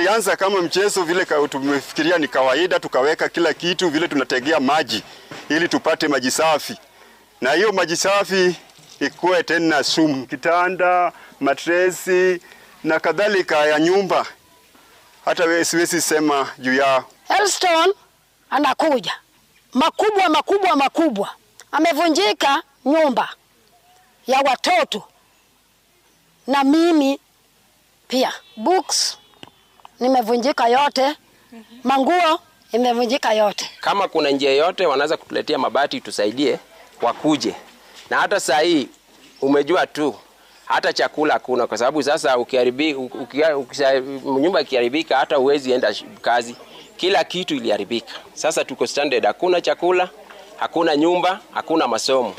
tulianza kama mchezo vile ka- tumefikiria ni kawaida, tukaweka kila kitu vile tunategea maji ili tupate maji safi, na hiyo maji safi ikuwe tena sumu, kitanda, matresi na kadhalika ya nyumba, hata wewe siwezi sema juu yao. Elston anakuja makubwa makubwa makubwa, amevunjika nyumba ya watoto na mimi pia. Books nimevunjika yote, manguo imevunjika yote. Kama kuna njia yote wanaweza kutuletea mabati tusaidie, wakuje. Na hata saa hii umejua tu hata chakula hakuna, kwa sababu sasa ukiharibi, ukia, ukisha, nyumba ikiharibika hata uwezi enda sh- kazi, kila kitu iliharibika. Sasa tuko standard, hakuna chakula, hakuna nyumba, hakuna masomo.